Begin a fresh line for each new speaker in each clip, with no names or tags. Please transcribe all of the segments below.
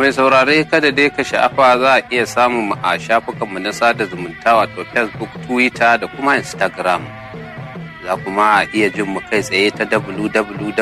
mai saurare kada dai ka sha'afa za a iya samun mu a shafukanmu na sada zumunta wato facebook twitter da kuma instagram za kuma a iya jin mu kai tsaye ta www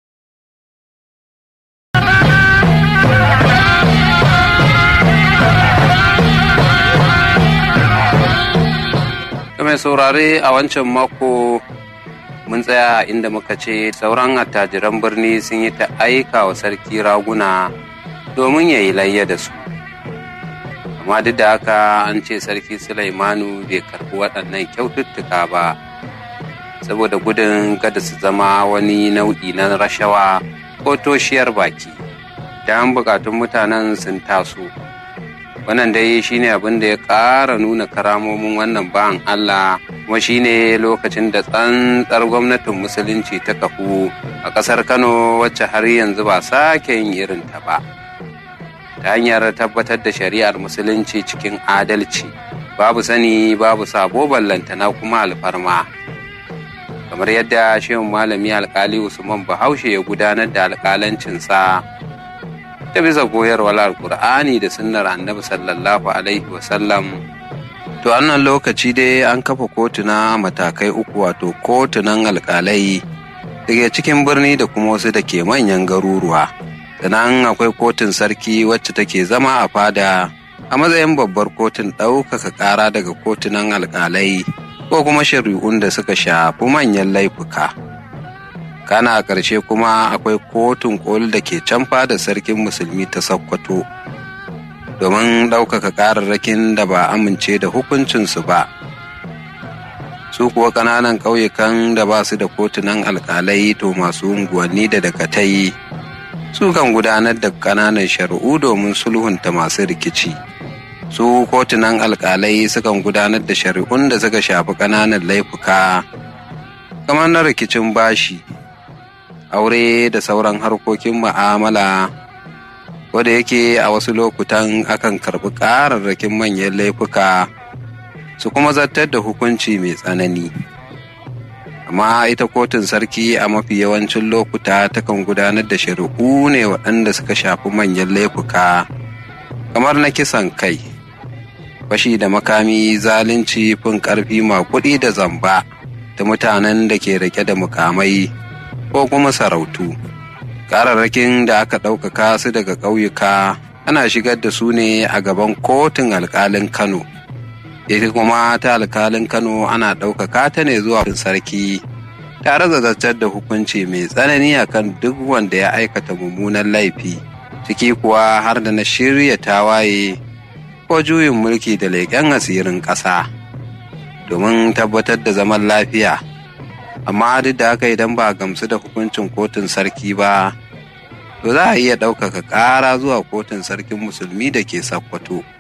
mai saurare a wancan mako mun tsaya inda muka ce sauran attajiran birni sun yi ta aika wa sarki raguna domin ya yi layya da su amma duk da haka an ce sarki sulaimanu bai karbi waɗannan kyaututtuka ba saboda gudun kada su zama wani nau'i na rashawa ko toshiyar baki dan bukatun mutanen sun taso wannan dai shine abin da ya ƙara nuna karamomin wannan ba'an Allah kuma shine lokacin da tsantsar gwamnatin musulunci ta kafu a ƙasar Kano wacce har yanzu ba sake yin irin ta ba ta hanyar tabbatar da shari'ar musulunci cikin adalci babu sani babu sabo ballantana kuma alfarma kamar yadda shehun malami alkali usman bahaushe ya gudanar da alkalancinsa ta bisa koyarwar alkur'ani da sunnar annabi sallallahu alaihi wasallam to annan lokaci dai an kafa kotuna matakai uku wato kotunan alkalai daga cikin birni da kuma wasu da ke manyan garuruwa sannan akwai kotun sarki wacce take zama a fada a matsayin babbar kotun ɗaukaka ƙara daga kotunan alkalai ko kuma shari'un da suka shafi manyan laifuka. kana a ƙarshe kuma akwai kotun koli da ke can fada sarkin musulmi ta sokoto domin ɗaukaka ƙararrakin da ba amince da hukuncinsu ba su kuwa ƙananan ƙauyukan da ba su da kotunan alƙalai to masu unguwanni da dakatai su kan gudanar da ƙananan shari'u domin sulhunta masu rikici su kotunan alƙalai sukan gudanar da shari'un da suka shafi ƙananan laifuka kamar na rikicin bashi aure da sauran harkokin ma'amala wadda yake a wasu lokutan akan karɓi ƙararrakin manyan laifuka su kuma zartar da hukunci mai tsanani amma ita kotun sarki a mafi yawancin lokuta takan gudanar da shari'u ne waɗanda suka shafi manyan laifuka kamar na kisan kai fashi da makami zalunci fin ƙarfi makuɗi da zamba da mutanen da ke rike da mukamai ko kuma sarautu. Ƙararrakin da aka ɗaukaka su daga ƙauyuka ana shigar da su ne a gaban kotun alƙalin Kano. Ita kuma ta alƙalin Kano ana ɗaukaka ta ne zuwa sarki tare da zartar da hukunci mai tsanani akan duk wanda ya aikata mummunan laifi, ciki kuwa har da na shirya tawaye ko juyin mulki da leƙen asirin ƙasa domin tabbatar da zaman lafiya. amma duk da haka idan ba gamsu da hukuncin kotun sarki ba to za a iya ɗaukaka ƙara zuwa kotun sarkin musulmi da ke sakkwato